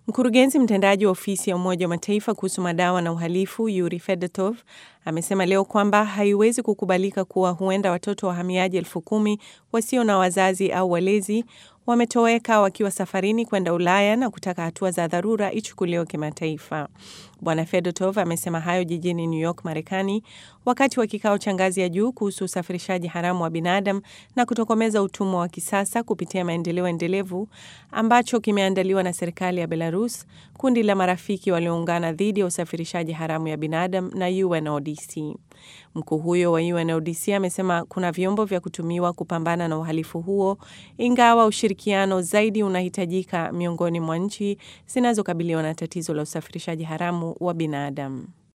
Mkurugenzi mtendaji wa ofisi ya Umoja wa Mataifa kuhusu madawa na uhalifu Yuri Fedotov amesema leo kwamba haiwezi kukubalika kuwa huenda watoto wahamiaji elfu kumi wasio na wazazi au walezi wametoweka wakiwa safarini kwenda Ulaya na kutaka hatua za dharura ichukuliwe kimataifa. Bwana Fedotov amesema hayo jijini New York, Marekani, wakati wa kikao cha ngazi ya juu kuhusu usafirishaji haramu wa binadamu na kutokomeza utumwa wa kisasa kupitia maendeleo endelevu ambacho kimeandaliwa na serikali ya Belarus, kundi la marafiki walioungana dhidi ya usafirishaji haramu ya binadamu na UNODC. Mkuu huyo wa UNODC amesema kuna vyombo vya kutumiwa kupambana na uhalifu huo, ingawa ushirikiano zaidi unahitajika miongoni mwa nchi zinazokabiliwa na tatizo la usafirishaji haramu wa binadamu.